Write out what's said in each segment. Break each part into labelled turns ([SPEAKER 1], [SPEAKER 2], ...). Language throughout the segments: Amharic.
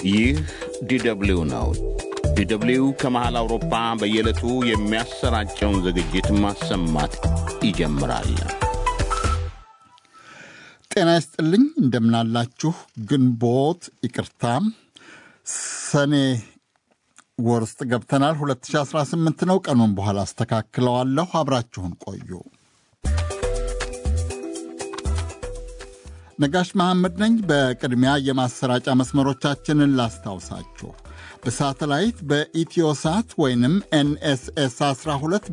[SPEAKER 1] ይህ ዲደብሊው ነው። ዲደብሊው ከመሃል አውሮፓ በየዕለቱ የሚያሰራጨውን ዝግጅት ማሰማት ይጀምራል።
[SPEAKER 2] ጤና ይስጥልኝ፣ እንደምናላችሁ። ግንቦት ይቅርታ፣ ሰኔ ወር ውስጥ ገብተናል። 2018 ነው። ቀኑን በኋላ አስተካክለዋለሁ። አብራችሁን ቆዩ። ነጋሽ መሐመድ ነኝ። በቅድሚያ የማሰራጫ መስመሮቻችንን ላስታውሳችሁ። በሳተላይት በኢትዮሳት ወይንም ኤንኤስኤስ 12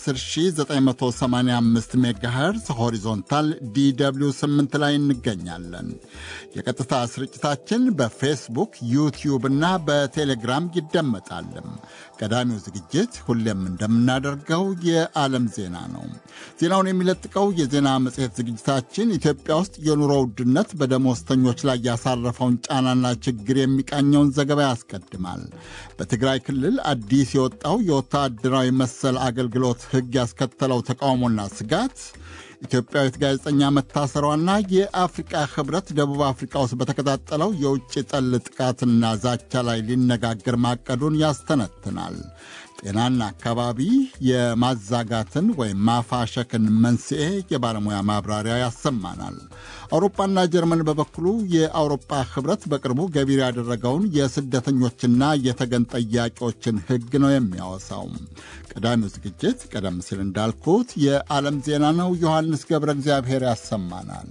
[SPEAKER 2] በ10985 ሜጋሄርዝ ሆሪዞንታል ዲw 8 ላይ እንገኛለን። የቀጥታ ስርጭታችን በፌስቡክ ዩቲዩብ እና በቴሌግራም ይደመጣልም። ቀዳሚው ዝግጅት ሁሌም እንደምናደርገው የዓለም ዜና ነው። ዜናውን የሚለጥቀው የዜና መጽሔት ዝግጅታችን ኢትዮጵያ ውስጥ የኑሮ ውድነት በደሞዝተኞች ላይ ያሳረፈውን ጫናና ችግር የሚቃኘውን ዘገባ ያስቀድማል። በትግራይ ክልል አዲስ የወጣው የወታደራዊ መሰል አገልግሎት ሕግ ያስከተለው ተቃውሞና ስጋት ኢትዮጵያዊት ጋዜጠኛ መታሰሯና የአፍሪቃ ህብረት ደቡብ አፍሪቃ ውስጥ በተቀጣጠለው የውጭ ጠል ጥቃትና ዛቻ ላይ ሊነጋገር ማቀዱን ያስተነትናል። ጤናና አካባቢ የማዛጋትን ወይም ማፋሸክን መንስኤ የባለሙያ ማብራሪያ ያሰማናል። አውሮፓና ጀርመን በበኩሉ የአውሮፓ ህብረት በቅርቡ ገቢር ያደረገውን የስደተኞችና የተገን ጠያቂዎችን ህግ ነው የሚያወሳው። ቀዳሚው ዝግጅት ቀደም ሲል እንዳልኩት የዓለም ዜና ነው። ዮሐንስ ገብረ እግዚአብሔር ያሰማናል።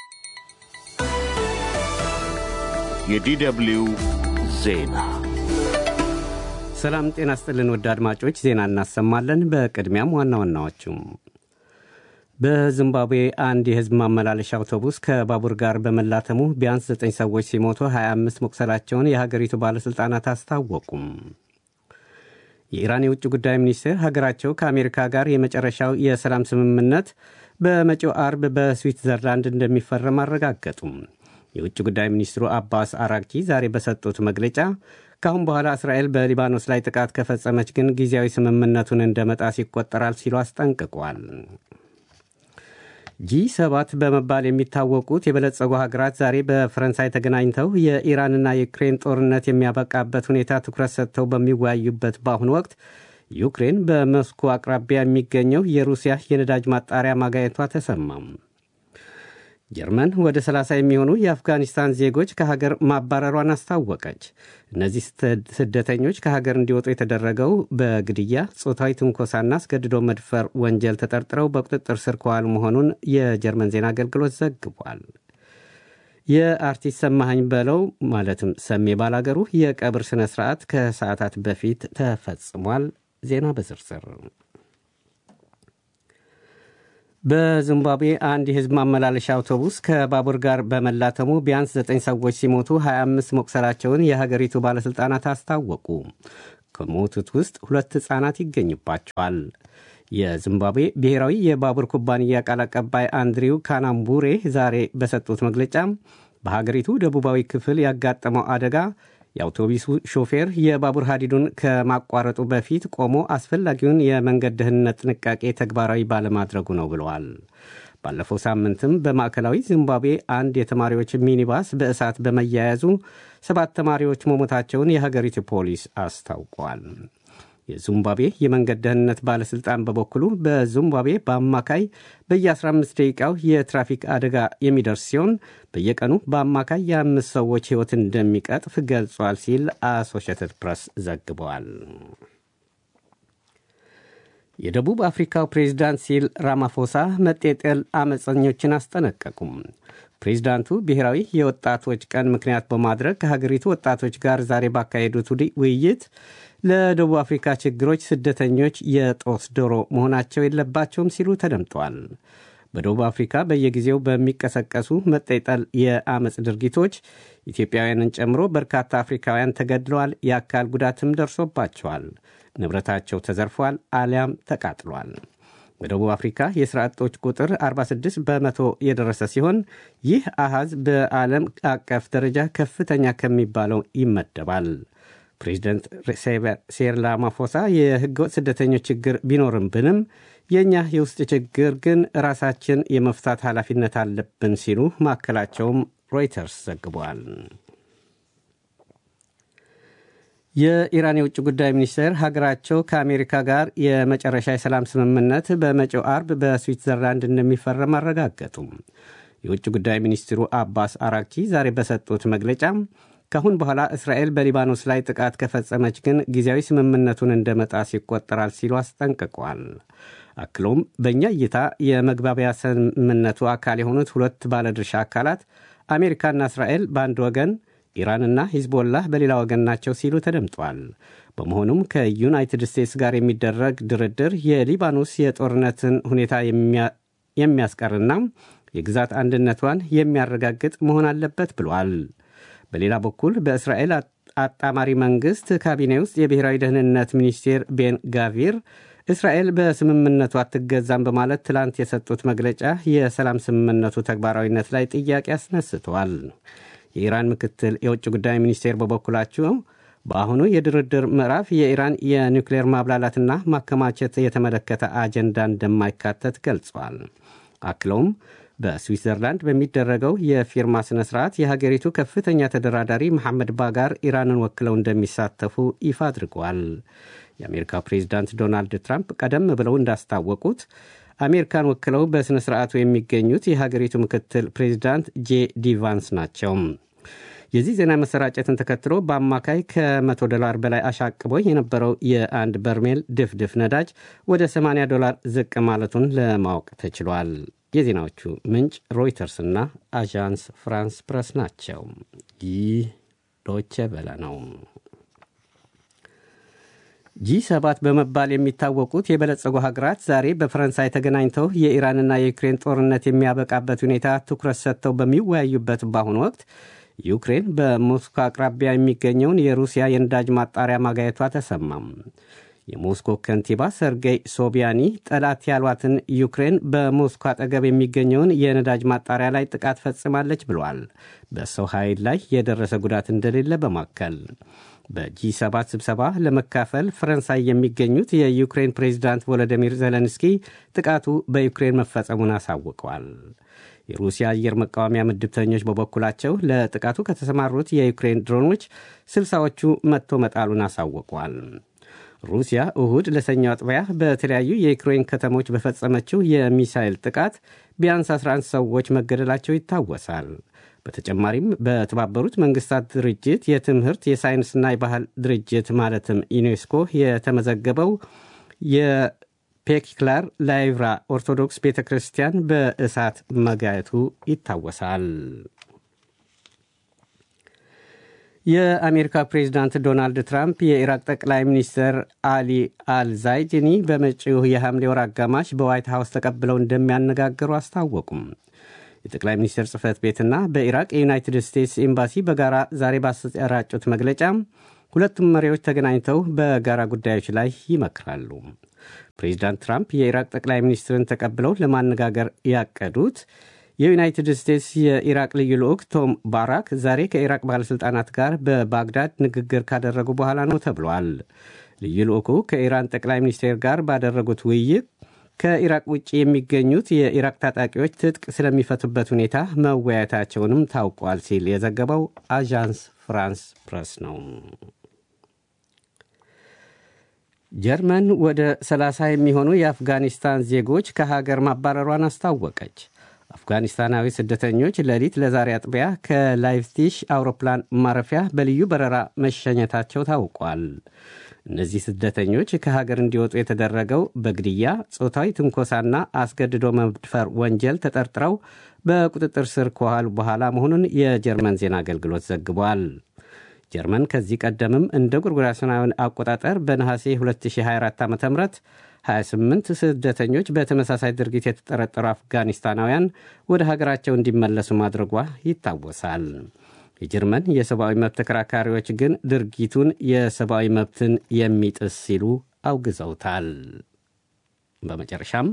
[SPEAKER 1] የዲደብሊው ዜና
[SPEAKER 3] ሰላም ጤና ስጥልን። ወደ አድማጮች ዜና እናሰማለን። በቅድሚያም ዋና ዋናዎቹም በዚምባብዌ አንድ የህዝብ ማመላለሻ አውቶቡስ ከባቡር ጋር በመላተሙ ቢያንስ 9 ሰዎች ሲሞቱ 25 መቁሰላቸውን የሀገሪቱ ባለሥልጣናት አስታወቁም። የኢራን የውጭ ጉዳይ ሚኒስቴር ሀገራቸው ከአሜሪካ ጋር የመጨረሻው የሰላም ስምምነት በመጪው አርብ በስዊትዘርላንድ እንደሚፈረም አረጋገጡም። የውጭ ጉዳይ ሚኒስትሩ አባስ አራግቺ ዛሬ በሰጡት መግለጫ ከአሁን በኋላ እስራኤል በሊባኖስ ላይ ጥቃት ከፈጸመች ግን ጊዜያዊ ስምምነቱን እንደ መጣስ ይቆጠራል ሲሉ አስጠንቅቋል። ጂ ሰባት በመባል የሚታወቁት የበለጸጉ ሀገራት ዛሬ በፈረንሳይ ተገናኝተው የኢራንና የዩክሬን ጦርነት የሚያበቃበት ሁኔታ ትኩረት ሰጥተው በሚወያዩበት በአሁኑ ወቅት ዩክሬን በሞስኮ አቅራቢያ የሚገኘው የሩሲያ የነዳጅ ማጣሪያ ማጋየቷ ተሰማም። ጀርመን ወደ 30 የሚሆኑ የአፍጋኒስታን ዜጎች ከሀገር ማባረሯን አስታወቀች። እነዚህ ስደተኞች ከሀገር እንዲወጡ የተደረገው በግድያ፣ ጾታዊ ትንኮሳና አስገድዶ መድፈር ወንጀል ተጠርጥረው በቁጥጥር ስር ከዋሉ መሆኑን የጀርመን ዜና አገልግሎት ዘግቧል። የአርቲስት ሰማኸኝ በለው ማለትም ሰሜ ባላገሩ የቀብር ሥነ ሥርዓት ከሰዓታት በፊት ተፈጽሟል። ዜና በዝርዝር በዚምባብዌ አንድ የሕዝብ ማመላለሻ አውቶቡስ ከባቡር ጋር በመላተሙ ቢያንስ 9 ሰዎች ሲሞቱ 25 መቁሰላቸውን የሀገሪቱ ባለሥልጣናት አስታወቁ። ከሞቱት ውስጥ ሁለት ሕፃናት ይገኙባቸዋል። የዚምባብዌ ብሔራዊ የባቡር ኩባንያ ቃል አቀባይ አንድሪው ካናምቡሬ ዛሬ በሰጡት መግለጫ በሀገሪቱ ደቡባዊ ክፍል ያጋጠመው አደጋ የአውቶቡሱ ሾፌር የባቡር ሀዲዱን ከማቋረጡ በፊት ቆሞ አስፈላጊውን የመንገድ ደህንነት ጥንቃቄ ተግባራዊ ባለማድረጉ ነው ብለዋል። ባለፈው ሳምንትም በማዕከላዊ ዚምባብዌ አንድ የተማሪዎች ሚኒባስ በእሳት በመያያዙ ሰባት ተማሪዎች መሞታቸውን የሀገሪቱ ፖሊስ አስታውቋል። የዚምባብዌ የመንገድ ደህንነት ባለሥልጣን በበኩሉ በዚምባብዌ በአማካይ በየ15 ደቂቃው የትራፊክ አደጋ የሚደርስ ሲሆን በየቀኑ በአማካይ የአምስት ሰዎች ሕይወት እንደሚቀጥፍ ገልጿል ሲል አሶሺየትድ ፕሬስ ዘግበዋል። የደቡብ አፍሪካው ፕሬዚዳንት ሲል ራማፎሳ መጤጠል አመፀኞችን አስጠነቀቁም። ፕሬዚዳንቱ ብሔራዊ የወጣቶች ቀን ምክንያት በማድረግ ከሀገሪቱ ወጣቶች ጋር ዛሬ ባካሄዱት ውይይት ለደቡብ አፍሪካ ችግሮች ስደተኞች የጦስ ዶሮ መሆናቸው የለባቸውም ሲሉ ተደምጠዋል። በደቡብ አፍሪካ በየጊዜው በሚቀሰቀሱ መጠጠል የአመፅ ድርጊቶች ኢትዮጵያውያንን ጨምሮ በርካታ አፍሪካውያን ተገድለዋል፣ የአካል ጉዳትም ደርሶባቸዋል፣ ንብረታቸው ተዘርፏል አሊያም ተቃጥሏል። በደቡብ አፍሪካ የሥራ አጦች ቁጥር 46 በመቶ የደረሰ ሲሆን ይህ አሃዝ በዓለም አቀፍ ደረጃ ከፍተኛ ከሚባለው ይመደባል። ፕሬዚደንት ሴሪል ራማፎሳ የህገወጥ ስደተኞች ችግር ቢኖርብንም የእኛ የውስጥ ችግር ግን ራሳችን የመፍታት ኃላፊነት አለብን ሲሉ ማዕከላቸውም ሮይተርስ ዘግቧል። የኢራን የውጭ ጉዳይ ሚኒስቴር ሀገራቸው ከአሜሪካ ጋር የመጨረሻ የሰላም ስምምነት በመጪው አርብ በስዊትዘርላንድ እንደሚፈረም አረጋገጡ። የውጭ ጉዳይ ሚኒስትሩ አባስ አራክቺ ዛሬ በሰጡት መግለጫ ከአሁን በኋላ እስራኤል በሊባኖስ ላይ ጥቃት ከፈጸመች ግን ጊዜያዊ ስምምነቱን እንደ መጣስ ይቆጠራል ሲሉ አስጠንቅቋል። አክሎም በእኛ እይታ የመግባቢያ ስምምነቱ አካል የሆኑት ሁለት ባለድርሻ አካላት አሜሪካና እስራኤል በአንድ ወገን ኢራንና ሂዝቦላህ በሌላ ወገን ናቸው ሲሉ ተደምጧል። በመሆኑም ከዩናይትድ ስቴትስ ጋር የሚደረግ ድርድር የሊባኖስ የጦርነትን ሁኔታ የሚያስቀርና የግዛት አንድነቷን የሚያረጋግጥ መሆን አለበት ብሏል። በሌላ በኩል በእስራኤል አጣማሪ መንግሥት ካቢኔ ውስጥ የብሔራዊ ደህንነት ሚኒስቴር ቤን ጋቪር እስራኤል በስምምነቱ አትገዛም በማለት ትላንት የሰጡት መግለጫ የሰላም ስምምነቱ ተግባራዊነት ላይ ጥያቄ አስነስተዋል። የኢራን ምክትል የውጭ ጉዳይ ሚኒስቴር በበኩላቸው በአሁኑ የድርድር ምዕራፍ የኢራን የኒውክሌር ማብላላትና ማከማቸት የተመለከተ አጀንዳ እንደማይካተት ገልጿል። አክለውም በስዊትዘርላንድ በሚደረገው የፊርማ ሥነ ሥርዓት የሀገሪቱ ከፍተኛ ተደራዳሪ መሐመድ ባጋር ኢራንን ወክለው እንደሚሳተፉ ይፋ አድርገዋል። የአሜሪካ ፕሬዚዳንት ዶናልድ ትራምፕ ቀደም ብለው እንዳስታወቁት አሜሪካን ወክለው በሥነ ሥርዓቱ የሚገኙት የሀገሪቱ ምክትል ፕሬዚዳንት ጄ ዲ ቫንስ ናቸው። የዚህ ዜና መሰራጨትን ተከትሎ በአማካይ ከ100 ዶላር በላይ አሻቅቦ የነበረው የአንድ በርሜል ድፍድፍ ነዳጅ ወደ 80 ዶላር ዝቅ ማለቱን ለማወቅ ተችሏል። የዜናዎቹ ምንጭ ሮይተርስና አዣንስ ፍራንስ ፕረስ ናቸው። ይህ ዶቼ ቬለ ነው። ጂ ሰባት በመባል የሚታወቁት የበለጸጉ ሀገራት ዛሬ በፈረንሳይ ተገናኝተው የኢራንና የዩክሬን ጦርነት የሚያበቃበት ሁኔታ ትኩረት ሰጥተው በሚወያዩበት በአሁኑ ወቅት ዩክሬን በሞስኮ አቅራቢያ የሚገኘውን የሩሲያ የነዳጅ ማጣሪያ ማጋየቷ ተሰማም። የሞስኮ ከንቲባ ሰርጌይ ሶቢያኒ ጠላት ያሏትን ዩክሬን በሞስኮ አጠገብ የሚገኘውን የነዳጅ ማጣሪያ ላይ ጥቃት ፈጽማለች ብሏል። በሰው ኃይል ላይ የደረሰ ጉዳት እንደሌለ በማከል በጂ ሰባት ስብሰባ ለመካፈል ፈረንሳይ የሚገኙት የዩክሬን ፕሬዚዳንት ቮሎዲሚር ዜሌንስኪ ጥቃቱ በዩክሬን መፈጸሙን አሳውቀዋል። የሩሲያ አየር መቃወሚያ ምድብተኞች በበኩላቸው ለጥቃቱ ከተሰማሩት የዩክሬን ድሮኖች ስልሳዎቹ መጥቶ መጣሉን አሳውቀዋል። ሩሲያ እሁድ ለሰኞ አጥቢያ በተለያዩ የዩክሬን ከተሞች በፈጸመችው የሚሳይል ጥቃት ቢያንስ 11 ሰዎች መገደላቸው ይታወሳል። በተጨማሪም በተባበሩት መንግስታት ድርጅት የትምህርት የሳይንስና የባህል ድርጅት ማለትም ዩኔስኮ የተመዘገበው የፔክላር ላይቭራ ኦርቶዶክስ ቤተ ክርስቲያን በእሳት መጋየቱ ይታወሳል። የአሜሪካ ፕሬዚዳንት ዶናልድ ትራምፕ የኢራቅ ጠቅላይ ሚኒስትር አሊ አልዛይድኒ በመጪው የሐምሌ ወር አጋማሽ በዋይት ሀውስ ተቀብለው እንደሚያነጋግሩ አስታወቁም። የጠቅላይ ሚኒስትር ጽህፈት ቤትና በኢራቅ የዩናይትድ ስቴትስ ኤምባሲ በጋራ ዛሬ ባሰራጩት መግለጫ ሁለቱም መሪዎች ተገናኝተው በጋራ ጉዳዮች ላይ ይመክራሉ። ፕሬዚዳንት ትራምፕ የኢራቅ ጠቅላይ ሚኒስትርን ተቀብለው ለማነጋገር ያቀዱት የዩናይትድ ስቴትስ የኢራቅ ልዩ ልዑክ ቶም ባራክ ዛሬ ከኢራቅ ባለሥልጣናት ጋር በባግዳድ ንግግር ካደረጉ በኋላ ነው ተብሏል። ልዩ ልዑኩ ከኢራን ጠቅላይ ሚኒስቴር ጋር ባደረጉት ውይይት ከኢራቅ ውጭ የሚገኙት የኢራቅ ታጣቂዎች ትጥቅ ስለሚፈቱበት ሁኔታ መወያየታቸውንም ታውቋል ሲል የዘገበው አዣንስ ፍራንስ ፕረስ ነው። ጀርመን ወደ 30 የሚሆኑ የአፍጋኒስታን ዜጎች ከሀገር ማባረሯን አስታወቀች። አፍጋኒስታናዊ ስደተኞች ሌሊት ለዛሬ አጥቢያ ከላይፕዚግ አውሮፕላን ማረፊያ በልዩ በረራ መሸኘታቸው ታውቋል። እነዚህ ስደተኞች ከሀገር እንዲወጡ የተደረገው በግድያ፣ ጾታዊ ትንኮሳና አስገድዶ መድፈር ወንጀል ተጠርጥረው በቁጥጥር ስር ከዋሉ በኋላ መሆኑን የጀርመን ዜና አገልግሎት ዘግቧል። ጀርመን ከዚህ ቀደምም እንደ ጎርጎሮሳውያን አቆጣጠር በነሐሴ 2024 ዓ ም 28 ስደተኞች በተመሳሳይ ድርጊት የተጠረጠሩ አፍጋኒስታናውያን ወደ ሀገራቸው እንዲመለሱ ማድረጓ ይታወሳል። የጀርመን የሰብአዊ መብት ተከራካሪዎች ግን ድርጊቱን የሰብአዊ መብትን የሚጥስ ሲሉ አውግዘውታል። በመጨረሻም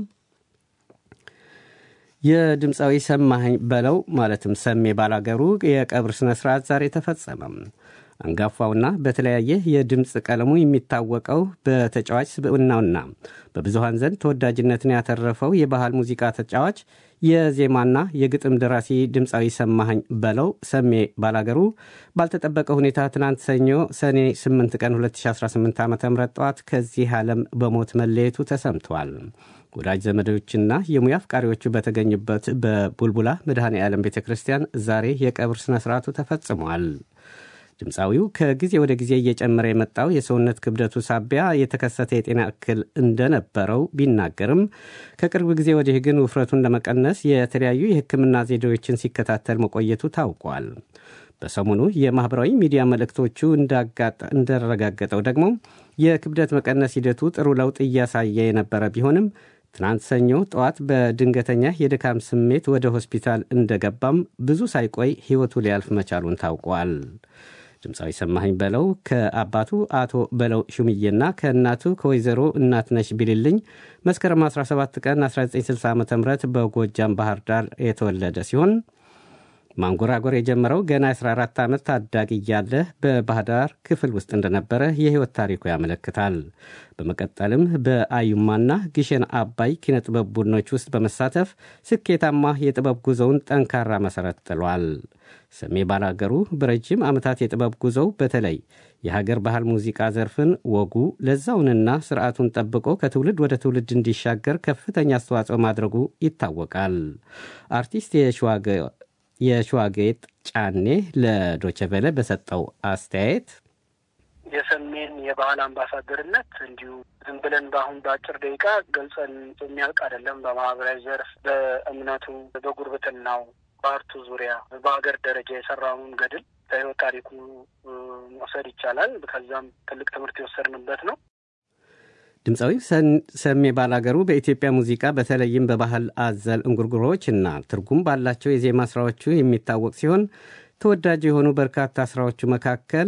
[SPEAKER 3] የድምፃዊ ሰማኸኝ በለው ማለትም ሰሜ ባላገሩ የቀብር ሥነ ሥርዓት ዛሬ ተፈጸመም። አንጋፋውና በተለያየ የድምፅ ቀለሙ የሚታወቀው በተጫዋች ስብዕናውና በብዙሃን ዘንድ ተወዳጅነትን ያተረፈው የባህል ሙዚቃ ተጫዋች የዜማና የግጥም ደራሲ ድምፃዊ ሰማኸኝ በለው ሰሜ ባላገሩ ባልተጠበቀ ሁኔታ ትናንት ሰኞ ሰኔ 8 ቀን 2018 ዓ ም ጠዋት ከዚህ ዓለም በሞት መለየቱ ተሰምቷል። ወዳጅ ዘመዶችና የሙያ አፍቃሪዎቹ በተገኙበት በቡልቡላ መድኃኔ ዓለም ቤተ ክርስቲያን ዛሬ የቀብር ሥነ ሥርዓቱ ተፈጽሟል። ድምፃዊው ከጊዜ ወደ ጊዜ እየጨመረ የመጣው የሰውነት ክብደቱ ሳቢያ የተከሰተ የጤና እክል እንደነበረው ቢናገርም ከቅርብ ጊዜ ወዲህ ግን ውፍረቱን ለመቀነስ የተለያዩ የሕክምና ዘዴዎችን ሲከታተል መቆየቱ ታውቋል። በሰሞኑ የማኅበራዊ ሚዲያ መልእክቶቹ እንዳረጋገጠው ደግሞ የክብደት መቀነስ ሂደቱ ጥሩ ለውጥ እያሳየ የነበረ ቢሆንም ትናንት ሰኞ ጠዋት በድንገተኛ የድካም ስሜት ወደ ሆስፒታል እንደገባም ብዙ ሳይቆይ ሕይወቱ ሊያልፍ መቻሉን ታውቋል። ድምፃዊ ሰማኸኝ በለው ከአባቱ አቶ በለው ሹምዬና ከእናቱ ከወይዘሮ እናትነሽ ቢልልኝ መስከረም 17 ቀን 1960 ዓ ም በጎጃም ባህር ዳር የተወለደ ሲሆን ማንጎራጎር የጀመረው ገና 14 ዓመት ታዳጊ እያለ በባህር ዳር ክፍል ውስጥ እንደነበረ የሕይወት ታሪኩ ያመለክታል። በመቀጠልም በአዩማና ግሸን አባይ ኪነጥበብ ቡድኖች ውስጥ በመሳተፍ ስኬታማ የጥበብ ጉዞውን ጠንካራ መሠረት ጥሏል። ሰሜ ባላገሩ በረጅም ዓመታት የጥበብ ጉዞው በተለይ የሀገር ባህል ሙዚቃ ዘርፍን ወጉ ለዛውንና ስርዓቱን ጠብቆ ከትውልድ ወደ ትውልድ እንዲሻገር ከፍተኛ አስተዋጽኦ ማድረጉ ይታወቃል። አርቲስት የሸዋጌጥ ጫኔ ለዶቸቨለ በሰጠው አስተያየት
[SPEAKER 4] የሰሜን የባህል አምባሳደርነት እንዲሁ ዝም ብለን በአሁን በአጭር ደቂቃ ገልጸን የሚያልቅ አይደለም። በማህበራዊ ዘርፍ፣ በእምነቱ፣ በጉርብትናው፣ በአርቱ ዙሪያ በሀገር ደረጃ የሰራውን ገድል ከህይወት ታሪኩ መውሰድ ይቻላል። ከዛም ትልቅ ትምህርት የወሰድንበት ነው።
[SPEAKER 3] ድምፃዊ ሰሜ ባላገሩ በኢትዮጵያ ሙዚቃ በተለይም በባህል አዘል እንጉርጉሮዎች እና ትርጉም ባላቸው የዜማ ስራዎቹ የሚታወቅ ሲሆን ተወዳጅ የሆኑ በርካታ ስራዎቹ መካከል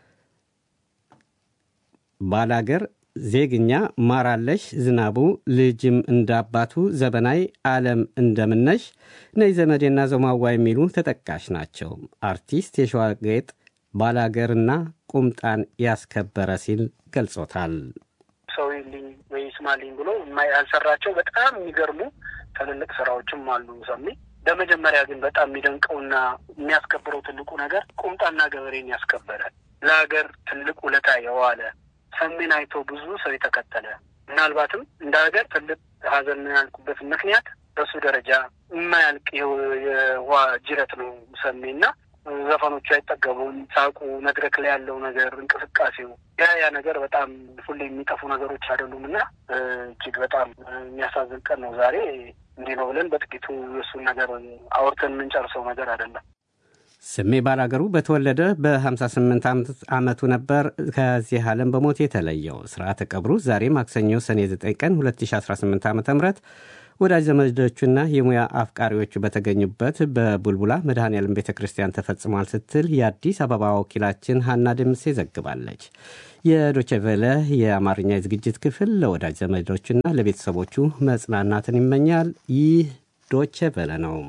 [SPEAKER 3] ባላገር፣ ዜግኛ፣ ማራለሽ፣ ዝናቡ፣ ልጅም እንዳባቱ፣ ዘበናይ፣ ዓለም እንደምነሽ፣ ነይ ዘመዴና ዘማዋ የሚሉ ተጠቃሽ ናቸው። አርቲስት የሸዋጌጥ ባላገርና ቁምጣን ያስከበረ ሲል ገልጾታል።
[SPEAKER 4] ሰው ይልኝ ወይ ስማልኝ ብሎ ያልሰራቸው በጣም የሚገርሙ ትልልቅ ስራዎችም አሉ ሰሜ። በመጀመሪያ ግን በጣም የሚደንቀውና የሚያስከብረው ትልቁ ነገር ቁምጣና ገበሬን ያስከበረ ለሀገር ትልቅ ውለታ የዋለ ሰሜን አይቶ ብዙ ሰው የተከተለ ምናልባትም እንደ ሀገር ትልቅ ሀዘን ያልኩበት ምክንያት በሱ ደረጃ የማያልቅ የውሃ ጅረት ነው ሰሜና ዘፈኖቹ አይጠገቡም። ሳቁ፣ መድረክ ላይ ያለው ነገር፣ እንቅስቃሴው ያ ያ ነገር በጣም ሁሌ የሚጠፉ ነገሮች አይደሉም እና እጅግ በጣም የሚያሳዝን ቀን ነው ዛሬ። እንዲህ ነው ብለን በጥቂቱ የእሱን ነገር አውርተን የምንጨርሰው ነገር አይደለም።
[SPEAKER 3] ስሜ ባላገሩ በተወለደ በ58 ዓመቱ ነበር ከዚህ ዓለም በሞት የተለየው። ስርዓተ ቀብሩ ዛሬ ማክሰኞ ሰኔ 9 ቀን 2018 ዓ ም ወዳጅ ዘመዶቹና የሙያ አፍቃሪዎቹ በተገኙበት በቡልቡላ መድኃኔዓለም ቤተ ክርስቲያን ተፈጽሟል ስትል የአዲስ አበባ ወኪላችን ሀና ደምሴ ዘግባለች። የዶቼቬለ የአማርኛ የዝግጅት ክፍል ለወዳጅ ዘመዶቹና ለቤተሰቦቹ መጽናናትን ይመኛል። ይህ ዶቼቬለ ነው።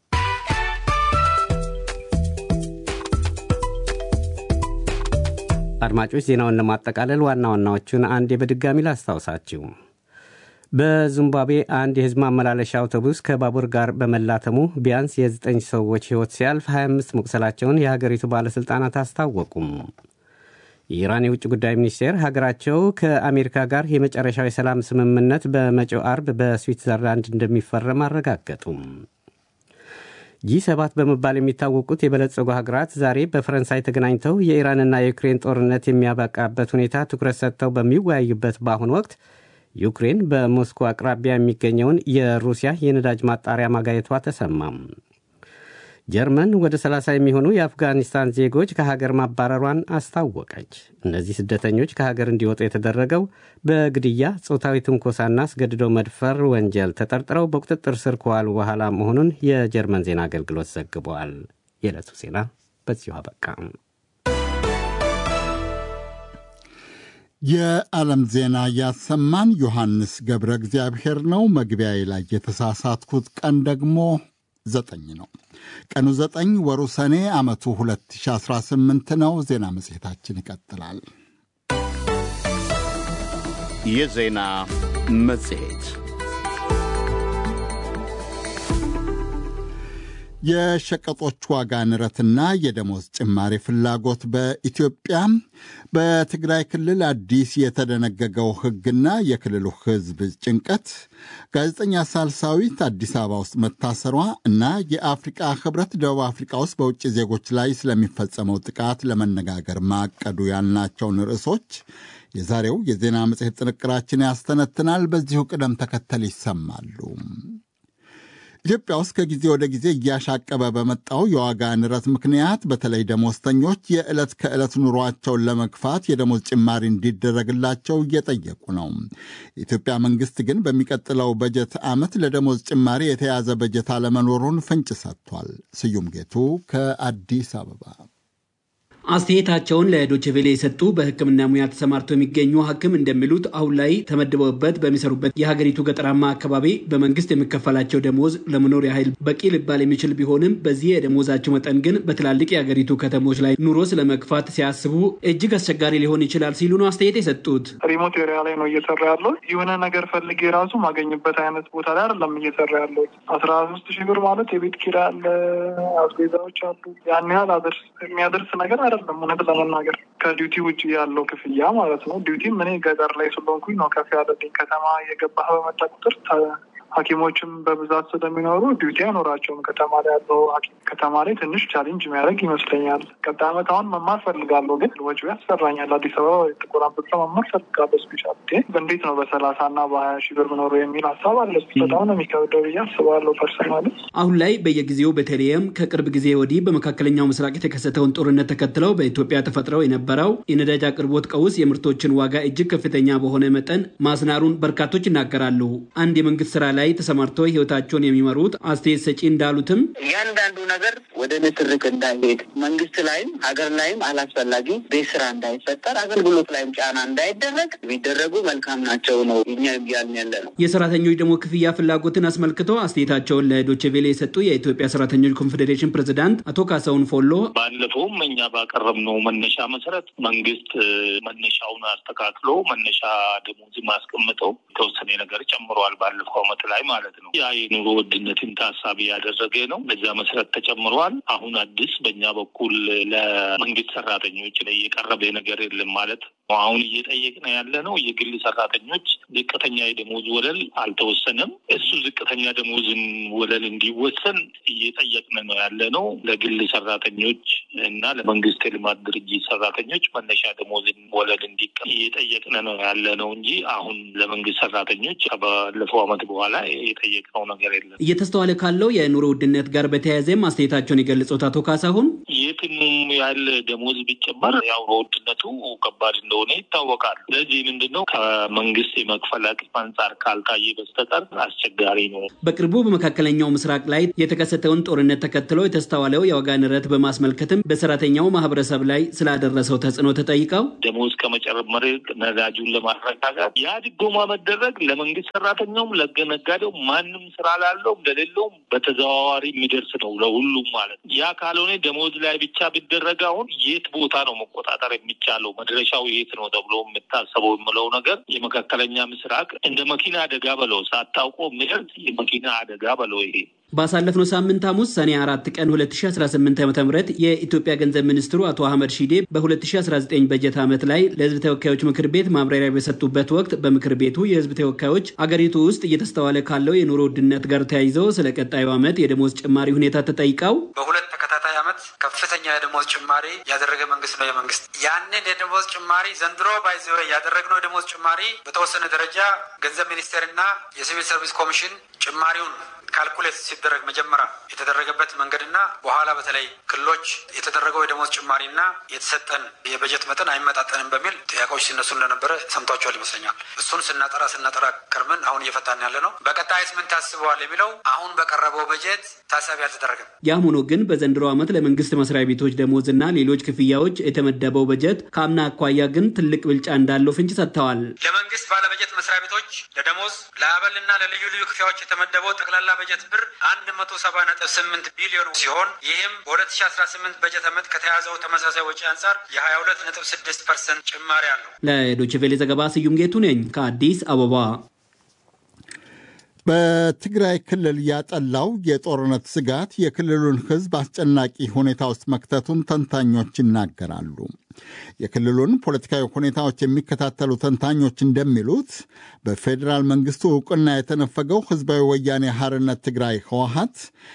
[SPEAKER 3] አድማጮች ዜናውን ለማጠቃለል ዋና ዋናዎቹን አንዴ በድጋሚ ላስታውሳችሁ። በዚምባብዌ አንድ የሕዝብ ማመላለሻ አውቶቡስ ከባቡር ጋር በመላተሙ ቢያንስ የዘጠኝ ሰዎች ሕይወት ሲያልፍ 25 መቁሰላቸውን የሀገሪቱ ባለሥልጣናት አስታወቁም። የኢራን የውጭ ጉዳይ ሚኒስቴር ሀገራቸው ከአሜሪካ ጋር የመጨረሻው የሰላም ስምምነት በመጪው አርብ በስዊትዘርላንድ እንደሚፈረም አረጋገጡም። ጂ ሰባት በመባል የሚታወቁት የበለጸጉ ሀገራት ዛሬ በፈረንሳይ ተገናኝተው የኢራንና የዩክሬን ጦርነት የሚያበቃበት ሁኔታ ትኩረት ሰጥተው በሚወያዩበት በአሁኑ ወቅት ዩክሬን በሞስኮ አቅራቢያ የሚገኘውን የሩሲያ የነዳጅ ማጣሪያ ማጋየቷ ተሰማም። ጀርመን ወደ 30 የሚሆኑ የአፍጋኒስታን ዜጎች ከሀገር ማባረሯን አስታወቀች። እነዚህ ስደተኞች ከሀገር እንዲወጡ የተደረገው በግድያ፣ ጾታዊ ትንኮሳና አስገድዶ መድፈር ወንጀል ተጠርጥረው በቁጥጥር ስር ከዋሉ በኋላ መሆኑን የጀርመን ዜና አገልግሎት ዘግበዋል። የዕለቱ ዜና በዚሁ አበቃ።
[SPEAKER 2] የዓለም ዜና ያሰማን ዮሐንስ ገብረ እግዚአብሔር ነው። መግቢያዬ ላይ የተሳሳትኩት ቀን ደግሞ ዘጠኝ ነው። ቀኑ ዘጠኝ ወሩ ሰኔ ዓመቱ 2018 ነው። ዜና መጽሔታችን ይቀጥላል።
[SPEAKER 1] የዜና መጽሔት
[SPEAKER 2] የሸቀጦች ዋጋ ንረትና የደሞዝ ጭማሪ ፍላጎት በኢትዮጵያ በትግራይ ክልል አዲስ የተደነገገው ሕግና የክልሉ ሕዝብ ጭንቀት፣ ጋዜጠኛ ሳልሳዊት አዲስ አበባ ውስጥ መታሰሯ እና የአፍሪቃ ሕብረት ደቡብ አፍሪቃ ውስጥ በውጭ ዜጎች ላይ ስለሚፈጸመው ጥቃት ለመነጋገር ማቀዱ ያልናቸውን ርዕሶች የዛሬው የዜና መጽሔት ጥንቅራችን ያስተነትናል። በዚሁ ቅደም ተከተል ይሰማሉ። ኢትዮጵያ ውስጥ ከጊዜ ወደ ጊዜ እያሻቀበ በመጣው የዋጋ ንረት ምክንያት በተለይ ደሞዝተኞች የዕለት ከዕለት ኑሯቸውን ለመግፋት የደሞዝ ጭማሪ እንዲደረግላቸው እየጠየቁ ነው። የኢትዮጵያ መንግሥት ግን በሚቀጥለው በጀት ዓመት ለደሞዝ ጭማሪ የተያዘ በጀት አለመኖሩን ፍንጭ ሰጥቷል። ስዩም ጌቱ ከአዲስ አበባ
[SPEAKER 5] አስተያየታቸውን ለዶችቬሌ የሰጡ በሕክምና ሙያ ተሰማርተው የሚገኙ ሐኪም እንደሚሉት አሁን ላይ ተመድበውበት በሚሰሩበት የሀገሪቱ ገጠራማ አካባቢ በመንግስት የሚከፈላቸው ደሞዝ ለመኖር ያህል በቂ ሊባል የሚችል ቢሆንም በዚህ የደሞዛቸው መጠን ግን በትላልቅ የሀገሪቱ ከተሞች ላይ ኑሮ ስለመግፋት ሲያስቡ እጅግ አስቸጋሪ ሊሆን ይችላል ሲሉ ነው አስተያየት የሰጡት።
[SPEAKER 6] ሪሞት ኤሪያ ላይ ነው እየሰራ ያለው። የሆነ ነገር ፈልጌ ራሱ ማገኝበት አይነት ቦታ ላይ አይደለም እየሰራ ያለው። አስራ ሶስት ሺህ ብር ማለት የቤት ኪራይ አለ፣ አስቤዛዎች አሉ። ያን ያህል አደርስ የሚያደርስ ነገር አይደለም። እውነት ለመናገር ከዲዩቲ ውጭ ያለው ክፍያ ማለት ነው። ዲዩቲም እኔ ገጠር ላይ ስለሆንኩኝ ነው ከፍ ያለልኝ። ከተማ የገባህ በመጣ ቁጥር ሐኪሞችም በብዛት ስለሚኖሩ ዲዩቲ አይኖራቸውም። ከተማ ላይ ያለው ሐኪም ከተማ ላይ ትንሽ ቻሌንጅ የሚያደርግ ይመስለኛል። ቀጣይ ዓመት አሁን መማር ፈልጋለሁ፣ ግን ወጪው ያስፈራኛል። አዲስ አበባ ጥቁር አንበሳ መማር ፈልጋለሁ። ስፔሻሊቲ እንዴት ነው በሰላሳ እና በሀያ ሺህ ብር ምኖሩ የሚል ሀሳብ አለ። በጣም ነው የሚከብደው ብዬ አስባለሁ ፐርሰናሊ።
[SPEAKER 5] አሁን ላይ በየጊዜው በተለይም ከቅርብ ጊዜ ወዲህ በመካከለኛው ምስራቅ የተከሰተውን ጦርነት ተከትለው በኢትዮጵያ ተፈጥረው የነበረው የነዳጅ አቅርቦት ቀውስ የምርቶችን ዋጋ እጅግ ከፍተኛ በሆነ መጠን ማስናሩን በርካቶች ይናገራሉ። አንድ የመንግስት ስራ ላይ ተሰማርተው ህይወታቸውን የሚመሩት አስተያየት ሰጪ እንዳሉትም
[SPEAKER 7] እያንዳንዱ ነገር ወደ ንትርክ እንዳይሄድ መንግስት ላይም ሀገር ላይም አላስፈላጊ ቤት ስራ እንዳይፈጠር አገልግሎት ላይም ጫና እንዳይደረግ ቢደረጉ መልካም ናቸው ነው እኛ እያልን ያለ ነው።
[SPEAKER 5] የሰራተኞች ደግሞ ክፍያ ፍላጎትን አስመልክቶ አስተያየታቸውን ለዶቼ ቬሌ የሰጡ የኢትዮጵያ ሰራተኞች ኮንፌዴሬሽን ፕሬዚዳንት አቶ ካሳሁን ፎሎ
[SPEAKER 8] ባለፈውም እኛ ባቀረብነው መነሻ መሰረት መንግስት መነሻውን አስተካክሎ መነሻ ደሞዝ ማስቀምጠው የተወሰነ ነገር ጨምሯል ባለፈው አመት ላይ ማለት ነው። ያ የኑሮ ውድነትን ታሳቢ ያደረገ ነው። በዛ መሰረት ተጨምሯል። አሁን አዲስ በእኛ በኩል ለመንግስት ሰራተኞች ላይ የቀረበ ነገር የለም ማለት ነው። አሁን እየጠየቅን ያለ ነው የግል ሰራተኞች ዝቅተኛ የደሞዝ ወለል አልተወሰነም። እሱ ዝቅተኛ ደሞዝን ወለል እንዲወሰን እየጠየቅን ነው ያለ ነው። ለግል ሰራተኞች እና ለመንግስት የልማት ድርጅት ሰራተኞች መነሻ ደሞዝን ወለል እንዲቀ እየጠየቅን ነው ያለ ነው እንጂ አሁን ለመንግስት ሰራተኞች ባለፈው አመት በኋላ የጠየቅነው ነገር የለም።
[SPEAKER 5] እየተስተዋለ ካለው የኑሮ ውድነት ጋር በተያያዘም አስተያየታቸውን የገለጹት አቶ ካሳሁን
[SPEAKER 8] የትኑም ያለ ደሞዝ ቢጨመር ያው ውድነቱ ከባድ እንደሆነ ይታወቃል። ስለዚህ ምንድን ነው ከመንግስት የመክፈል አቅም አንጻር ካልታየ በስተቀር አስቸጋሪ ነው።
[SPEAKER 5] በቅርቡ በመካከለኛው ምስራቅ ላይ የተከሰተውን ጦርነት ተከትሎ የተስተዋለው የዋጋ ንረት በማስመልከትም በሰራተኛው ማህበረሰብ ላይ ስላደረሰው ተጽዕኖ ተጠይቀው
[SPEAKER 8] ደሞዝ ከመጨመር ነዳጁን ለማረጋጋት ያ ድጎማ መደረግ ለመንግስት ሰራተኛውም ለነጋዴው ማንም ስራ ላለውም ለሌለውም በተዘዋዋሪ የሚደርስ ነው ለሁሉም ማለት ነው። ያ ካልሆነ ደሞዝ ላይ ብቻ ቢደረግ አሁን የት ቦታ ነው መቆጣጠር የሚቻለው? መድረሻው የት ነው ተብሎ የምታሰበው የምለው ነገር የመካከለኛ ምስራቅ እንደ መኪና አደጋ በለው ሳታውቀው የሚደርስ የመኪና አደጋ በለው ይሄ
[SPEAKER 5] ባሳለፍነው ሳምንት ሐሙስ ሰኔ አራት ቀን 2018 ዓ ም የኢትዮጵያ ገንዘብ ሚኒስትሩ አቶ አህመድ ሺዴ በ2019 በጀት ዓመት ላይ ለህዝብ ተወካዮች ምክር ቤት ማብራሪያ በሰጡበት ወቅት በምክር ቤቱ የህዝብ ተወካዮች አገሪቱ ውስጥ እየተስተዋለ ካለው የኑሮ ውድነት ጋር ተያይዘው ስለ ቀጣዩ ዓመት የደሞዝ ጭማሪ ሁኔታ ተጠይቀው
[SPEAKER 9] በሁለት ተከታታይ ዓመት ከፍተኛ የደሞዝ ጭማሪ ያደረገ መንግስት ነው የመንግስት ያንን የደሞዝ ጭማሪ ዘንድሮ ባይዘ ያደረግነው የደሞዝ ጭማሪ በተወሰነ ደረጃ ገንዘብ ሚኒስቴርና የሲቪል ሰርቪስ ኮሚሽን ጭማሪውን ካልኩሌት ሲደረግ መጀመሪያ የተደረገበት መንገድና በኋላ በተለይ ክልሎች የተደረገው የደሞዝ ጭማሪና የተሰጠን የበጀት መጠን አይመጣጠንም በሚል ጥያቄዎች ሲነሱ እንደነበረ ሰምቷቸዋል ይመስለኛል። እሱን ስናጠራ ስናጠራ ከርምን አሁን እየፈታን ያለ ነው። በቀጣይስ ምን ታስበዋል የሚለው አሁን በቀረበው በጀት ታሳቢ አልተደረገም።
[SPEAKER 5] ያም ሆኖ ግን በዘንድሮ ዓመት ለመንግስት መስሪያ ቤቶች ደሞዝና ሌሎች ክፍያዎች የተመደበው በጀት ከአምና አኳያ ግን ትልቅ ብልጫ እንዳለው ፍንጭ ሰጥተዋል።
[SPEAKER 9] ለመንግስት ባለበጀት መስሪያ ቤቶች ለደሞዝ ለአበልና ለልዩ ልዩ ክፍያዎች የተመደበው ጠቅላላ በጀት ብር አንድ መቶ ሰባ ነጥብ ስምንት ቢሊዮን ሲሆን ይህም በሁለት ሺ አስራ ስምንት በጀት ዓመት ከተያዘው ተመሳሳይ ወጪ አንጻር የሀያ ሁለት ነጥብ ስድስት ፐርሰንት ጭማሪ አለው።
[SPEAKER 5] ለዶይቼ ቬለ ዘገባ ስዩም ጌቱ ነኝ ከአዲስ አበባ።
[SPEAKER 2] በትግራይ ክልል ያጠላው የጦርነት ስጋት የክልሉን ሕዝብ አስጨናቂ ሁኔታ ውስጥ መክተቱን ተንታኞች ይናገራሉ። የክልሉን ፖለቲካዊ ሁኔታዎች የሚከታተሉ ተንታኞች እንደሚሉት በፌዴራል መንግስቱ እውቅና የተነፈገው ህዝባዊ ወያኔ ሐርነት ትግራይ ህወሀት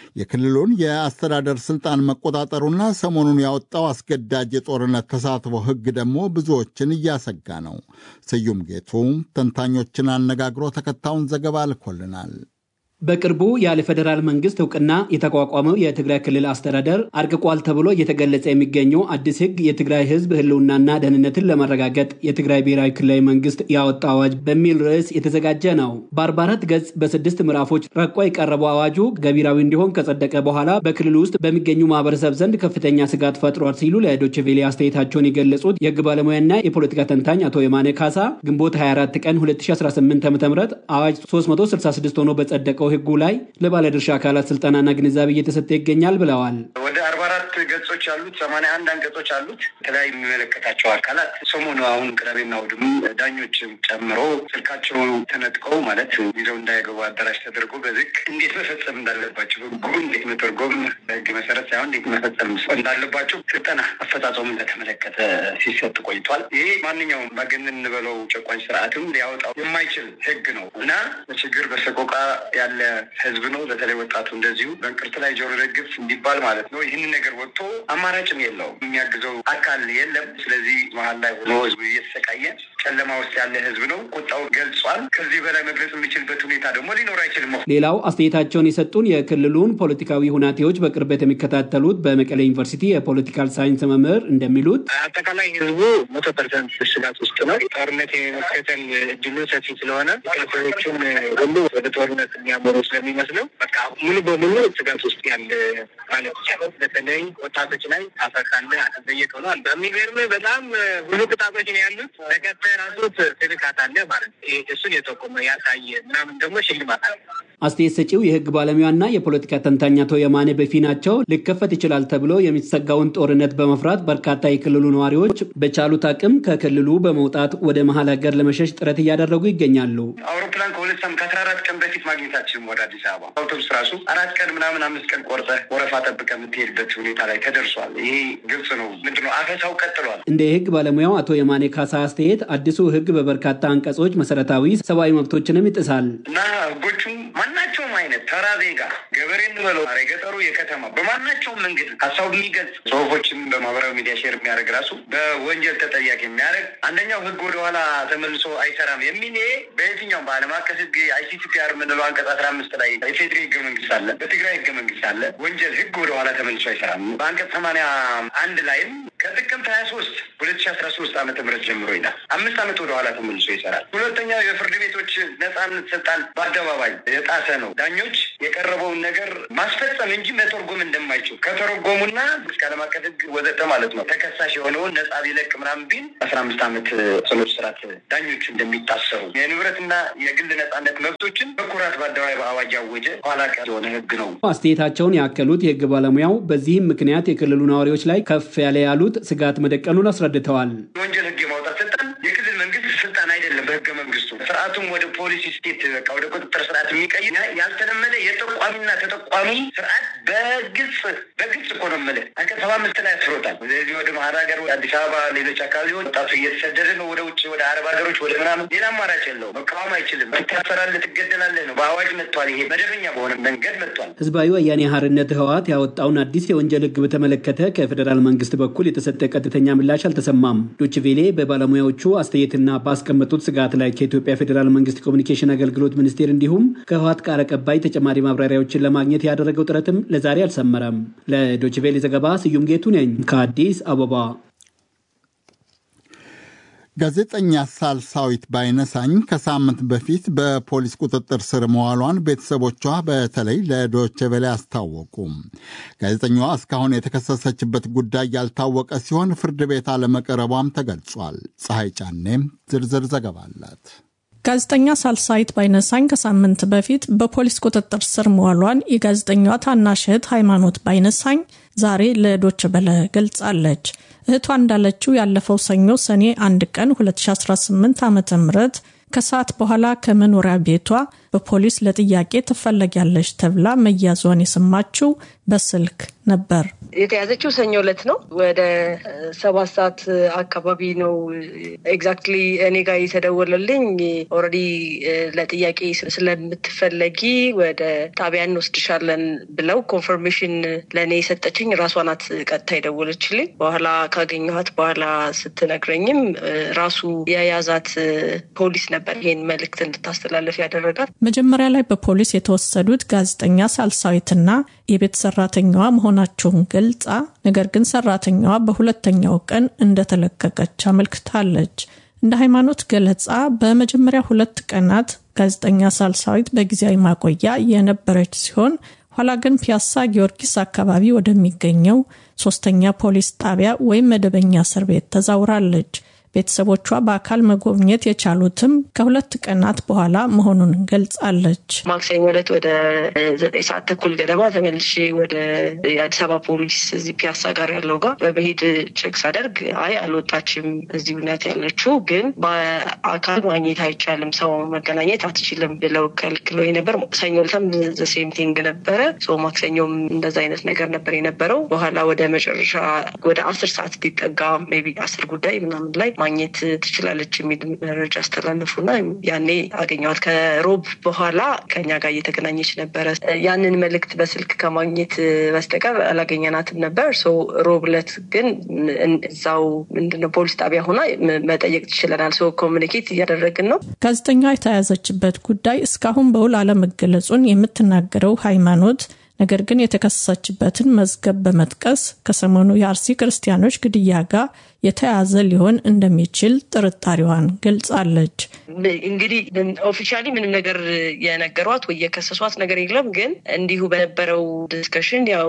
[SPEAKER 2] የክልሉን የአስተዳደር ስልጣን መቆጣጠሩና ሰሞኑን ያወጣው አስገዳጅ የጦርነት ተሳትፎ ህግ ደግሞ ብዙዎችን እያሰጋ ነው። ስዩም ጌቱ ተንታኞችን አነጋግሮ ተከታዩን ዘገባ ልኮልናል።
[SPEAKER 5] በቅርቡ ያለ ፌዴራል መንግስት እውቅና የተቋቋመው የትግራይ ክልል አስተዳደር አርቅቋል ተብሎ እየተገለጸ የሚገኘው አዲስ ህግ የትግራይ ህዝብ ህልውናና ደህንነትን ለማረጋገጥ የትግራይ ብሔራዊ ክልላዊ መንግስት ያወጣው አዋጅ በሚል ርዕስ የተዘጋጀ ነው። በ44 ገጽ በስድስት ምዕራፎች ረቆ የቀረበው አዋጁ ገቢራዊ እንዲሆን ከጸደቀ በኋላ በክልሉ ውስጥ በሚገኙ ማህበረሰብ ዘንድ ከፍተኛ ስጋት ፈጥሯል ሲሉ ለዶይቼ ቬለ አስተያየታቸውን የገለጹት የህግ ባለሙያና የፖለቲካ ተንታኝ አቶ የማነ ካሳ ግንቦት 24 ቀን 2018 ዓ ም አዋጅ 366 ሆኖ በጸደቀው ህጉ ላይ ለባለድርሻ አካላት ስልጠናና ግንዛቤ እየተሰጠ ይገኛል ብለዋል።
[SPEAKER 10] ወደ አርባ አራት ገጾች አሉት። ሰማንያ አንድ አንቀጾች አሉት። የተለያዩ የሚመለከታቸው አካላት ሰሞኑ አሁን ቅዳሜና እሑድም ዳኞችም ጨምሮ ስልካቸው ተነጥቀው ማለት ይዘው እንዳይገቡ አዳራሽ ተደርጎ በዝቅ እንዴት መፈጸም እንዳለባቸው ህጉ እንዴት መተርጎም በህግ መሰረት ሳይሆን እንዴት መፈጸም እንዳለባቸው ስልጠና አፈጻጸሙ እንደተመለከተ ሲሰጥ ቆይቷል። ይሄ ማንኛውም ባገነን እንበለው ጨቋኝ ስርዓትም ሊያወጣው የማይችል ህግ ነው እና በችግር በሰቆቃ ያለ ህዝብ ነው። በተለይ ወጣቱ እንደዚሁ በእንቅርት ላይ ጆሮ ደግፍ እንዲባል ማለት ነው። ይህንን ነገር ወጥቶ አማራጭም የለውም፣ የሚያግዘው አካል የለም። ስለዚህ መሀል ላይ ሆኖ ህዝቡ እየተሰቃየ ጨለማ ውስጥ ያለ ህዝብ ነው። ቁጣው ገልጿል። ከዚህ በላይ መግለጽ የሚችልበት ሁኔታ ደግሞ ሊኖር አይችልም።
[SPEAKER 5] ሌላው አስተያየታቸውን የሰጡን የክልሉን ፖለቲካዊ ሁናቴዎች በቅርበት የሚከታተሉት በመቀሌ ዩኒቨርሲቲ የፖለቲካል ሳይንስ መምህር እንደሚሉት
[SPEAKER 10] አጠቃላይ ህዝቡ መቶ ፐርሰንት ስጋት ውስጥ ነው። ጦርነት የመከተል እድሉ ሰፊ ስለሆነ ቀቶዎቹም ሁሉ ወደ ጦርነት የሚያመሩ ስለሚመስለው በቃ ሙሉ በሙሉ ስጋት ውስጥ ያለ ማለት ይቻላል። በተለይ ወጣቶች ላይ አፈካለ አጠየቅ ሆኗል። በሚገርም በጣም ብዙ ቅጣቶች ነው ያሉት። ተከታይ ራሱት ትልካት አለ ማለት ነው። እሱን የጠቆመ ያሳየ ምናምን ደግሞ ሽልማት አለ።
[SPEAKER 5] አስተያየት ሰጪው የህግ ባለሙያና የፖለቲካ ተንታኝ አቶ የማነ በፊ ናቸው። ሊከፈት ይችላል ተብሎ የሚሰጋውን ጦርነት በመፍራት በርካታ የክልሉ ነዋሪዎች በቻሉት አቅም ከክልሉ በመውጣት ወደ መሀል ሀገር ለመሸሽ ጥረት እያደረጉ ይገኛሉ።
[SPEAKER 10] አውሮፕላን ከሁለት ሳምንት ከአስራ አራት ቀን በፊት ማግኘታችንም ወደ አዲስ አበባ አውቶቡስ ራሱ አራት ቀን ምናምን አምስት ቀን ቆርጠ ወረፋ ጠብቀ የምትሄድበት ሁኔታ ላይ ተደርሷል። ይሄ ግልጽ ነው። ምንድነው አፈሳው ቀጥሏል።
[SPEAKER 5] እንደ የህግ ባለሙያው አቶ የማኔ ካሳ አስተያየት አዲሱ ህግ በበርካታ አንቀጾች መሰረታዊ ሰብአዊ መብቶችንም ይጥሳል
[SPEAKER 10] እና ህጎቹም ማናቸውም አይነት ተራ ዜጋ ገበሬ እንበለው የገጠሩ የከተማ በማናቸውም መንገድ ሀሳቡ የሚገልጽ ጽሁፎችን በማህበራዊ ሚዲያ ሼር የሚያደርግ ራሱ በወንጀል ተጠያቂ የሚያደርግ አንደኛው ህግ ወደኋላ ተመልሶ አይሰራም የሚል ይሄ በየትኛውም በዓለም አቀፍ ህግ አይሲቲፒአር የምንለው አንቀጽ አስራ አምስት ላይ የፌዴሪ ህገ መንግስት አለ፣ በትግራይ ህገ መንግስት አለ። ወንጀል ህግ ወደኋላ ተመልሶ አይሰራም። በአንቀጽ ሰማንያ አንድ ላይም ከጥቅምት ሀያ ሶስት ሁለት ሺ አስራ ሶስት ዓመተ ምህረት ጀምሮ ይላል። አምስት ዓመት ወደኋላ ተመልሶ ይሰራል። ሁለተኛው የፍርድ ቤቶች ነጻነት ስልጣን በአደባባይ የጣሰ ነው። ዳኞች የቀረበውን ነገር ማስፈጸም እንጂ መተርጎም እንደማይችሉ ከተረጎሙና እስከ ዓለም አቀፍ ህግ ወዘተ ማለት ነው ተከሳሽ የሆነውን ነጻ ቢለቅ ምናምን ቢል አስራ አምስት ዓመት ጽኑ እስራት ዳኞቹ እንደሚታሰሩ የንብረትና የግል ነጻነት መብቶችን በኩራት በአደባባይ በአዋጅ ያወጀ ኋላ ቀር የሆነ ህግ ነው።
[SPEAKER 5] አስተያየታቸውን ያከሉት የህግ ባለሙያው በዚህም ምክንያት የክልሉ ነዋሪዎች ላይ ከፍ ያለ ያሉት ስጋት መደቀኑን አስረድተዋል።
[SPEAKER 10] የወንጀል ህግ የማውጣት ስልጣን የክልል መንግስት ስልጣን አይደለም። በህገ መንግስቱ ስርዓቱም ወደ ፖሊሲ ስቴት በቃ ወደ ቁጥጥር ስርዓት የሚቀይር ያልተለመደ የጠቋሚና ተጠቋሚ ስርዓት በግልጽ በግልጽ እኮ ነው የምልህ አንቀጽ ሰባ አምስት ላይ አስፍሮታል። ስለዚህ ወደ መሀል ሀገር አዲስ አበባ፣ ሌሎች አካባቢዎች ወጣቱ እየተሰደደ ነው ወደ ውጭ ወደ አረብ ሀገሮች ወደ ምናምን። ሌላ አማራጭ የለው። መቃወም አይችልም። ትታሰራለህ፣ ትገደላለህ ነው። በአዋጅ መጥቷል። ይሄ መደበኛ በሆነ መንገድ መጥቷል።
[SPEAKER 5] ህዝባዊ ወያኔ ሓርነት ህወሓት ያወጣውን አዲስ የወንጀል ህግ በተመለከተ ከፌዴራል መንግስት በኩል የተሰጠ ቀጥተኛ ምላሽ አልተሰማም። ዶችቬሌ በባለሙያዎቹ አስተያየትና ባስቀመጡት ስጋት ላይ ከኢትዮጵያ ፌዴራል መንግስት ኮሚኒኬሽን አገልግሎት ሚኒስቴር እንዲሁም ከህወሓት ቃል አቀባይ ተጨማሪ ማብራሪያዎችን ለማግኘት ያደረገው ጥረትም ለዛሬ አልሰመረም። ለዶችቬሌ ዘገባ ስዩም ጌቱ ነኝ ከአዲስ አበባ።
[SPEAKER 2] ጋዜጠኛ ሳልሳዊት ባይነሳኝ ከሳምንት በፊት በፖሊስ ቁጥጥር ስር መዋሏን ቤተሰቦቿ በተለይ ለዶቼ ቬለ አስታወቁ። ጋዜጠኛዋ እስካሁን የተከሰሰችበት ጉዳይ ያልታወቀ ሲሆን ፍርድ ቤት አለመቅረቧም ተገልጿል። ፀሐይ ጫኔም ዝርዝር ዘገባ አላት።
[SPEAKER 11] ጋዜጠኛ ሳልሳይት ባይነሳኝ ከሳምንት በፊት በፖሊስ ቁጥጥር ስር መዋሏን የጋዜጠኛዋ ታናሽ እህት ሃይማኖት ባይነሳኝ ዛሬ ለዶች በለ ገልጻለች። እህቷ እንዳለችው ያለፈው ሰኞ ሰኔ አንድ ቀን 2018 ዓ ም ከሰዓት በኋላ ከመኖሪያ ቤቷ በፖሊስ ለጥያቄ ትፈለጊያለች ተብላ መያዟን የሰማችው በስልክ ነበር።
[SPEAKER 12] የተያዘችው ሰኞ ዕለት ነው። ወደ ሰባት ሰዓት አካባቢ ነው ኤግዛክትሊ እኔ ጋር የተደወለልኝ። ኦልሬዲ ለጥያቄ ስለምትፈለጊ ወደ ጣቢያ እንወስድሻለን ብለው ኮንፈርሜሽን ለእኔ የሰጠችኝ ራሷ ናት። ቀጥታ የደወለችልኝ በኋላ ካገኘኋት በኋላ ስትነግረኝም ራሱ የያዛት ፖሊስ ነበር ይሄን መልእክት እንድታስተላለፍ ያደረጋት።
[SPEAKER 11] መጀመሪያ ላይ በፖሊስ የተወሰዱት ጋዜጠኛ ሳልሳዊትና የቤት ሰራተኛዋ መሆናቸውን ገልጻ ነገር ግን ሰራተኛዋ በሁለተኛው ቀን እንደተለቀቀች አመልክታለች። እንደ ሃይማኖት ገለጻ በመጀመሪያ ሁለት ቀናት ጋዜጠኛ ሳልሳዊት በጊዜያዊ ማቆያ የነበረች ሲሆን ኋላ ግን ፒያሳ ጊዮርጊስ አካባቢ ወደሚገኘው ሶስተኛ ፖሊስ ጣቢያ ወይም መደበኛ እስር ቤት ተዛውራለች። ቤተሰቦቿ በአካል መጎብኘት የቻሉትም ከሁለት ቀናት በኋላ መሆኑን ገልጻለች።
[SPEAKER 12] ማክሰኞ ዕለት ወደ ዘጠኝ ሰዓት ተኩል ገደማ ተመልሼ ወደ የአዲስ አበባ ፖሊስ እዚህ ፒያሳ ጋር ያለው ጋር በመሄድ ቼክ ሳደርግ አይ አልወጣችም፣ እዚህ ሁኔታ ያለችው ግን በአካል ማግኘት አይቻልም፣ ሰው መገናኘት አትችልም ብለው ከልክለው ነበር። ሰኞ ዕለትም ዘሴም ቲንግ ነበረ። ማክሰኞም እንደዛ አይነት ነገር ነበር የነበረው። በኋላ ወደ መጨረሻ ወደ አስር ሰዓት ሊጠጋ ሜይ ቢ አስር ጉዳይ ምናምን ላይ ማግኘት ትችላለች የሚል መረጃ አስተላለፉና ያኔ አገኘዋት። ከሮብ በኋላ ከኛ ጋር እየተገናኘች ነበረ። ያንን መልእክት በስልክ ከማግኘት በስተቀር አላገኘናትም ነበር። ሮብ ዕለት ግን እዛው ምንድነው ፖሊስ ጣቢያ ሆና መጠየቅ ትችለናል። ሰው ኮሚኒኬት እያደረግን ነው።
[SPEAKER 11] ጋዜጠኛ የተያዘችበት ጉዳይ እስካሁን በውል አለመገለጹን የምትናገረው ሃይማኖት ነገር ግን የተከሰሰችበትን መዝገብ በመጥቀስ ከሰሞኑ የአርሲ ክርስቲያኖች ግድያ ጋር የተያዘ ሊሆን እንደሚችል ጥርጣሬዋን ገልጻለች።
[SPEAKER 12] እንግዲህ ኦፊሻሊ ምንም ነገር የነገሯት ወይ የከሰሷት ነገር የለም። ግን እንዲሁ በነበረው ዲስከሽን ያው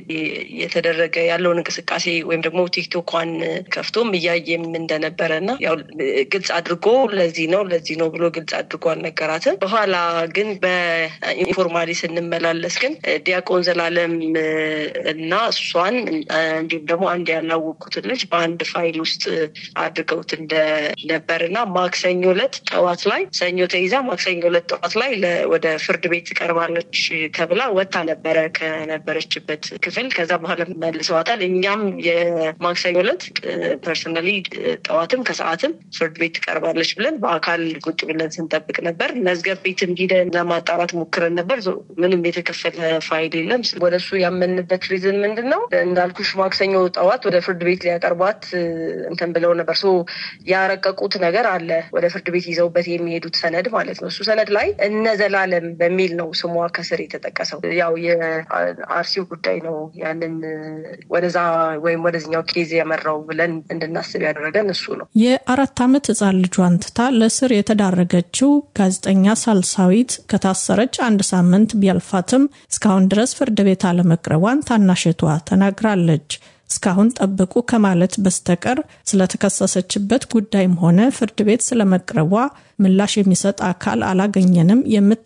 [SPEAKER 12] የተደረገ ያለውን እንቅስቃሴ ወይም ደግሞ ቲክቶኳን ከፍቶም እያየም እንደነበረ እና ያው ግልጽ አድርጎ ለዚህ ነው ለዚህ ነው ብሎ ግልጽ አድርጎ አልነገራትም። በኋላ ግን በኢንፎርማሊ ስንመላለስ ግን ዲያቆን ዘላለም እና እሷን እንዲሁም ደግሞ አንድ ያላወቅኩትን ልጅ በአንድ ፋይል ውስጥ አድርገውት እንደነበር እና ማክሰኞ ዕለት ጠዋት ላይ ሰኞ ተይዛ ማክሰኞ ዕለት ጠዋት ላይ ወደ ፍርድ ቤት ትቀርባለች ተብላ ወታ ነበረ ከነበረችበት ክፍል። ከዛ በኋላ መልሰዋታል። እኛም የማክሰኞ ዕለት ፐርሰናሊ ጠዋትም ከሰዓትም ፍርድ ቤት ትቀርባለች ብለን በአካል ቁጭ ብለን ስንጠብቅ ነበር። መዝገብ ቤትም ሂደን ለማጣራት ሞክረን ነበር። ምንም የተከፈለ ፋይል የለም። ወደ እሱ ያመንበት ሪዝን ምንድን ነው? እንዳልኩሽ ማክሰኞ ጠዋት ወደ ፍርድ ቤት ሊያቀርቧት እንትን ብለው ነበር። ሶ ያረቀቁት ነገር አለ ወደ ፍርድ ቤት ይዘውበት የሚሄዱት ሰነድ ማለት ነው። እሱ ሰነድ ላይ እነ ዘላለም በሚል ነው ስሟ ከስር የተጠቀሰው። ያው የአርሲው ጉዳይ ነው ያንን ወደዛ ወይም ወደዚኛው ኬዝ የመራው ብለን እንድናስብ ያደረገን እሱ ነው።
[SPEAKER 11] የአራት ዓመት ህፃን ልጇን ትታ ለስር የተዳረገችው ጋዜጠኛ ሳልሳዊት ከታሰረች አንድ ሳምንት ቢያልፋትም እስካሁን ድረስ ፍርድ ቤት አለመቅረቧን ታናሽቷ ተናግራለች። እስካሁን ጠብቁ ከማለት በስተቀር ስለተከሰሰችበት ጉዳይም ሆነ ፍርድ ቤት ስለመቅረቧ ምላሽ የሚሰጥ አካል አላገኘንም የምት